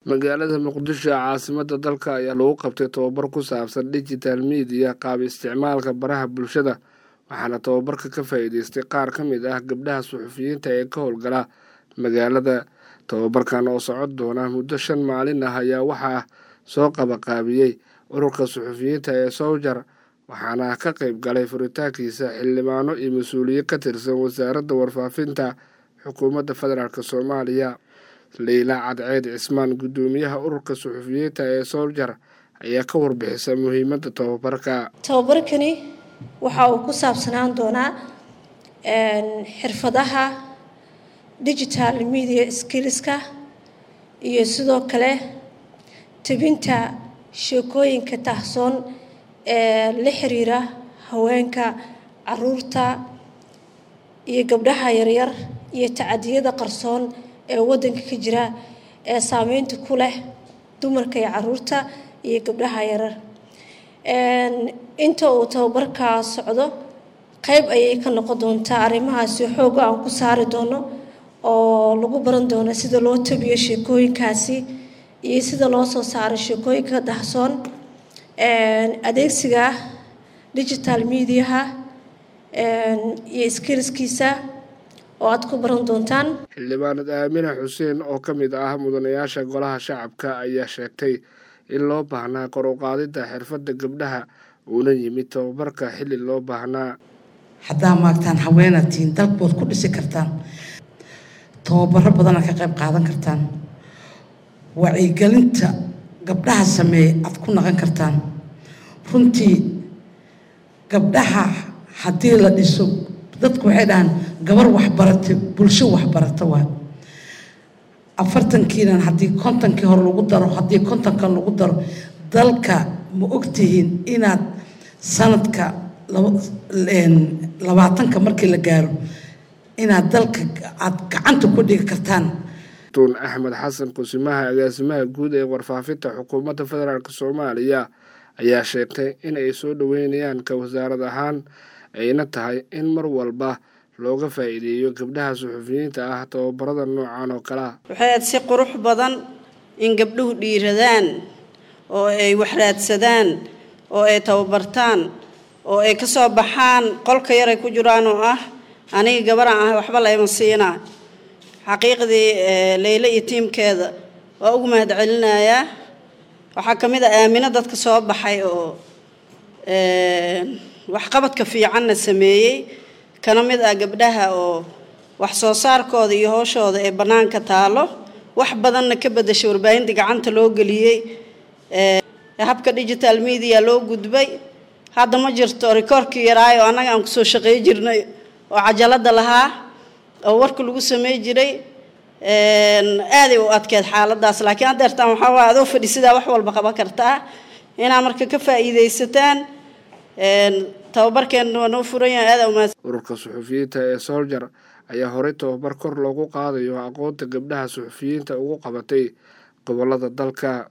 magaalada muqdisho caasimada dalka ayaa lagu qabtay tobabar ku saabsan digital media qaab isticmaalka baraha bulshada waxaana tobabarka ka faa'iideystay qaar ka mid ah gabdhaha suxufiyiinta ee ka howlgala magaalada tobabarkan oo socon doona muddo shan maalin ah ayaa waxaa soo qabaqaabiyey ururka suxufiyiinta ee sowjar waxaana ka qayb galay furitaankiisa xildhibaano iyo mas-uuliye ka tirsan wasaaradda warfaafinta xukuumadda federaalk soomaaliya leyla cadceed cismaan guddoomiyaha ururka suxufiyiinta ee sowjar ayaa ka warbixisa muhiimadda tobabarka tobabarkani waxa uu ku saabsanaan doonaa xirfadaha digital media skillska iyo sidoo kale tebinta sheekooyinka tahsoon ee la xiriira haweenka caruurta iyo gabdhaha yaryar iyo tacadiyada qarsoon ee waddanka ka jira ee saameynta ku leh dumarka iyo caruurta iyo gabdhaha yaryar inta uu tababarkaa socdo qayb ayay ka noqon doontaa arrimahaasi xooga aan ku saari doono oo lagu baran doono sida loo tabiyo sheekooyinkaasi iyo sida loo soo saaro sheekooyinka dahsoon adeegsiga digital mediaha iyo skillskiisa oo aad ku baran doontaan xildhibaanad aamina xuseen oo ka mid ah mudanayaasha golaha shacabka ayaa sheegtay in loo baahnaa kor u qaadidda xirfadda gabdhaha uuna yimid tababarka xilli loo baahnaa haddaa maagtaan haweenatiin dalbood ku dhisi kartaan tababaro badana ka qayb qaadan kartaan wacyigelinta gabdhaha sameeye aad ku naqan kartaan runtii gabdhaha haddii la dhiso dadku waxay dhahaan gabar waxbarata bulsho waxbarata waa afartankiinan haddii kontonkii hore lagu daro haddii kontonkan lagu daro dalka ma ogtihiin inaad sanadka labaatanka markii la gaaro inaad dalka aad gacanta ku dhigi kartaan tuun axmed xasan kusimaha agaasimaha guud ee warfaafinta xukuumadda federaalk soomaaliya ayaa sheegtay in ay soo dhoweynayaan ka wasaarad ahaan ayna tahay in mar walba looga faa'iideeyo gabdhaha suxufiyiinta ah tababarada noocan oo kalea waxay aad si qurux badan in gabdhuhu dhiiradaan oo ay waxraadsadaan oo ay tababartaan oo ay ka soo baxaan qolka yaray ku jiraan oo ah aniga gabaraan ah waxba layma siinaa xaqiiqdii leyle iyo tiimkeeda waa ugu mahad celinayaa waxaa ka mid a aamino dadka soo baxay oo waxqabadka fiicanna sameeyey kana mid ah gabdhaha oo wax soo saarkooda iyo hooshooda ee bannaanka taalo wax badanna ka bedashay warbaahinta gacanta loo geliyey habka digital media loo gudbay hadda ma jirto rikoorkii yaraayo annaga aan kusoo shaqey jirnay oo cajalada lahaa oo warka lagu samey jiray aaday u adkeed xaaladaas laakiin haddeertaan waxaa waa adoo fadhi sidaa wax walba qaban kartaa inaa marka ka faa'iidaysataan tababarkeenna waa noo furan yahay aada umaad ururka suxufiyiinta ee soljar ayaa horey tababar kor loogu qaadayo aqoonta gabdhaha suxufiyiinta ugu qabatay gobolada dalka